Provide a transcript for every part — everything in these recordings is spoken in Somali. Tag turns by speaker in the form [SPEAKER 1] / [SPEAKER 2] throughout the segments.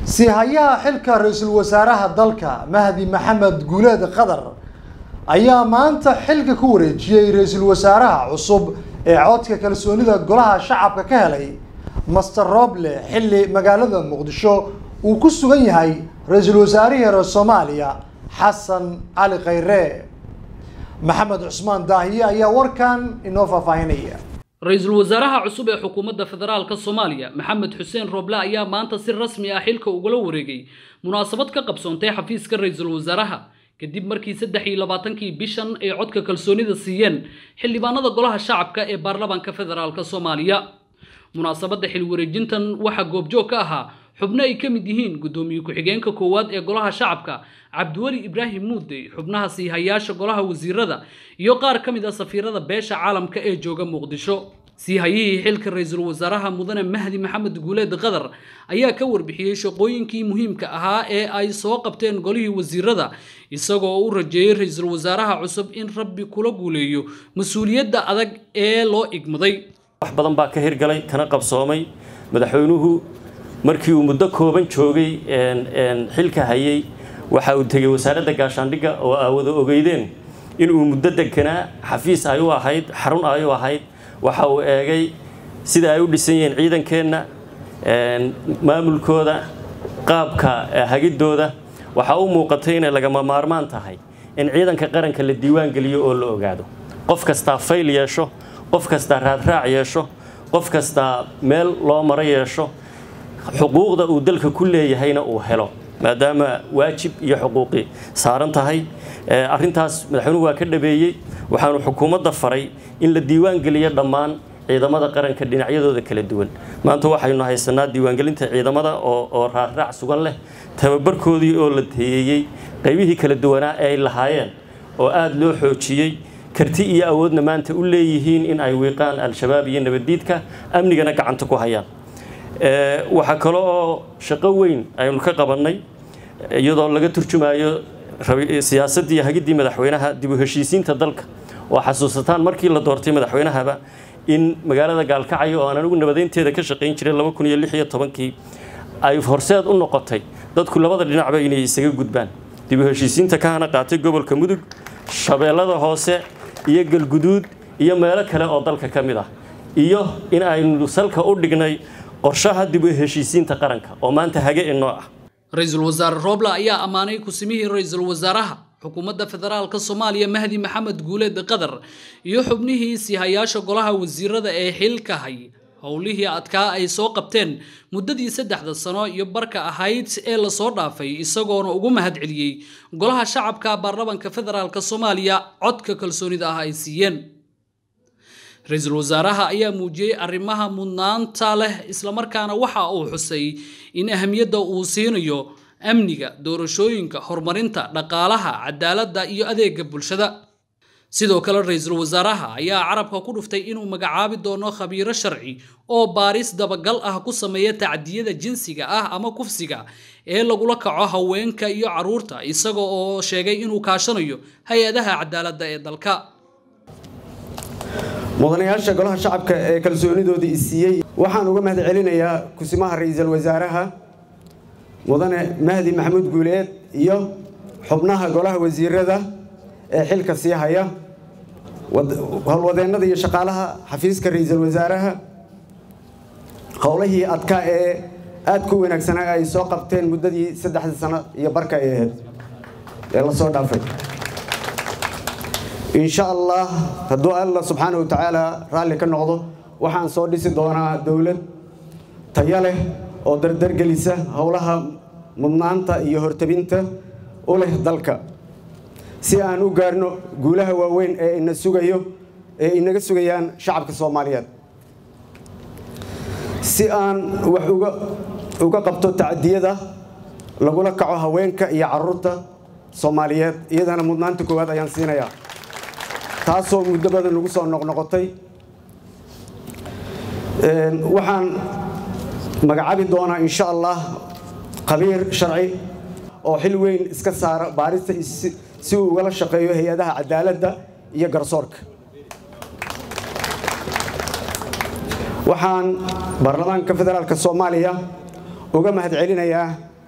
[SPEAKER 1] sihayaha xilka ra-iisul wasaaraha dalka mahdi maxamed guuleed qadar ayaa maanta xilka ku wareejiyey ra-iisul wasaaraha cusub ee codka kalsoonida golaha shacabka ka helay master roble xilli magaalada muqdisho uu ku sugan yahay ra-iisul wasaarihii reer soomaaliya xasan cali khayre maxamed cusmaan daahiye ayaa warkan inoo faahfaahinaya
[SPEAKER 2] ra-iisul wasaaraha cusub ee xukuumadda federaalka soomaaliya maxamed xuseen roble ayaa maanta si rasmi ah xilka ugula wareegay munaasabad ka qabsoontay xafiiska ra-iisul wasaaraha kadib markii saddex iyo labaatankii bishan ay codka kalsoonida siiyeen xildhibaanada golaha shacabka ee baarlamaanka federaalka soomaaliya munaasabadda xil wareejintan waxaa goobjoog ka ahaa xubno ay ka mid yihiin guddoomiye ku-xigeenka koowaad ee golaha shacabka cabdiweli ibraahim muudey xubnaha siihayaasha golaha wasiirada iyo qaar ka mid a safiirada beesha caalamka ee jooga muqdisho siihayihii xilka ra-iisul wasaaraha mudane mahdi maxamed guuleed qadar ayaa ka warbixiyey shaqooyinkii muhiimka ahaa ee ay soo qabteen golihii wasiirada isagoo u rajeeyey ra-iisul wasaaraha cusub in rabbi kula guuleeyo mas-uuliyadda adag ee loo igmaday
[SPEAKER 3] wax badan baa ka hirgalay kana qabsoomay madaxweynuhu markii uu muddo kooban joogay xilka hayay waxa uu tegey wasaaradda gaashaandhigga oo aa wada ogeydeen inuu muddo deganaa xafiis ay u ahayd xarun ay u ahayd waxa uu eegay sida ay u dhisan yihiin ciidankeenna maamulkooda qaabka hagidooda waxaa u muuqatay inay lagama maarmaan tahay in ciidanka qaranka la diiwaan geliyo oo la ogaado qof kastaa fayl yeesho qof kastaa raadraac yeesho qof kastaa meel loo maro yeesho xuquuqda uu dalka ku leeyahayna uu helo maadaama waajib iyo xuquuqi saaran tahay arrintaas madaxweynuhu waa ka dhabeeyey waxaanu xukuumadda faray in la diiwaan geliyo dhammaan ciidamada qaranka dhinacyadooda kala duwan maanta waxaynu haysanaa diiwaangelinta ciidamada oo raarraac sugan leh tababarkoodii oo la teeyey qaybihii kala duwanaa ee ay lahaayeen oo aada loo xoojiyey karti iyo awoodna maanta u leeyihiin in ay wiiqaan al-shabaab iyo nabaddiidka amnigana gacanta ku hayaan waxaa kale oo shaqo weyn aynu ka qabannay iyadoo laga turjumayo siyaasaddii hagiddii madaxweynaha dib u heshiisiinta dalka oo xasuusataan markii la doortay madaxweynahaba in magaalada gaalkacyo oo aan anigu nabadeynteeda ka shaqayn jiray laba kun iyo lix iyo tobankii ay horseed u noqotay dadku labada dhinacba inay isaga gudbaan dib u heshiisiinta ka hana qaatay gobolka mudug shabeellada hoose iyo galguduud iyo meelo kale oo dalka ka mid ah iyo in aynu salka u dhignay qorshaha dib u heshiisiinta qaranka oo maanta hage inoo ah
[SPEAKER 2] ra-iisul wasaare roble ayaa ammaanay kusimihii ra-iisul wasaaraha xukuumadda federaalka soomaaliya mahdi maxamed guuleed qadar iyo xubnihii siihayaasha golaha wasiirada ee xilka hay howlihii adkaa ay soo qabteen muddadii saddexda sano iyo barka ahayd ee lasoo dhaafay isagoona ugu mahadceliyey golaha shacabka baarlamanka federaalka soomaaliya codka kalsoonida ah ay siiyeen ra-iisul wasaaraha ayaa muujiyey arrimaha mudnaanta leh islamarkaana waxa uu xusay in ahamiyadda uu siinayo amniga doorashooyinka horumarinta dhaqaalaha cadaaladda iyo adeega bulshada sidoo kale ra-iisul wasaaraha ayaa carabka ku dhuftay inuu magacaabi doono khabiiro sharci oo baaris dabagal ah ku sameeya tacdiyada jinsiga ah ama kufsiga ee lagula kaco haweenka iyo caruurta isaga oo sheegay inuu kaashanayo hay-adaha cadaaladda ee dalka
[SPEAKER 4] mudanayaasha golaha shacabka ee kalsoonidoodii isiiyey waxaan uga mahad celinayaa kusimaha ra-iisul wasaaraha mudane mahdi maxamuud guuleed iyo xubnaha golaha wasiirada ee xilka sii haya howlwadeennada iyo shaqaalaha xafiiska ra-iisul wasaaraha howlihii adkaa ee aadka u wanaagsanaa ay soo qabteen muddadii saddexda sano iyo barka ay ahayd ee lasoo dhaafay insha allah hadduu alla subxaana wa tacaala raalli ka noqdo waxaan soo dhisi doonaa dowlad tayo leh oo dardargelisa howlaha mudnaanta iyo hortabinta u leh dalka si aan u gaarno guulaha waaweyn ee ina sugayo ee inaga sugayaan shacabka soomaaliyeed si aan wax uga qabto tacadiyada lagula kaco haweenka iyo caruurta soomaaliyeed iyadana mudnaanta koowaad ayaan siinayaa taasoo muddo badan lagu soo noqnoqotay waxaan magacaabi doonaa insha allah khabiir sharci oo xil weyn iska saara baarista si uu ugala shaqeeyo hay-adaha cadaaladda iyo garsoorka waxaan baarlamaanka federaalk soomaaliya uga mahad celinayaa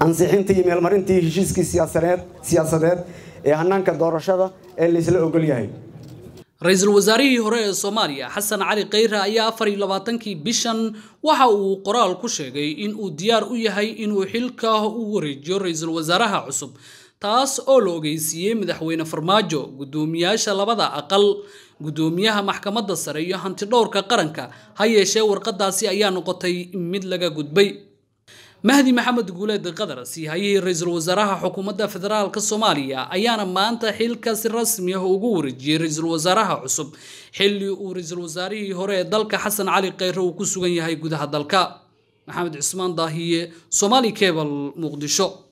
[SPEAKER 4] ansixintii iyo meelmarintii heshiiskii siyaasadeed siyaasadeed ee hanaanka doorashada ee laysla ogol yahay
[SPEAKER 2] ra-iisul wasaarihii hore ee soomaaliya xasan cali khayre ayaa afar iyo labaatankii bishan waxa uu qoraal ku sheegay in uu diyaar u yahay inuu xilka u wareejiyo ra-iisul wasaaraha cusub taas oo la ogeysiiyey madaxweyne farmaajo guddoomiyaasha labada aqal guddoomiyaha maxkamadda sare iyo hantidhowrka qaranka ha yeeshee warqadaasi ayaa noqotay mid laga gudbay mahdi maxamed guuleed qadar siihayihii ra-iisul wasaaraha xukuumadda federaalk soomaaliya ayaana maanta xilka si rasmi ah ugu wareejiyey ra-iisul wasaaraha cusub xilli uu ra-iisul wasaarihii hore ee dalka xasan cali khayre uu ku sugan yahay gudaha dalka maxamed cismaan daahiye somaali cebal muqdisho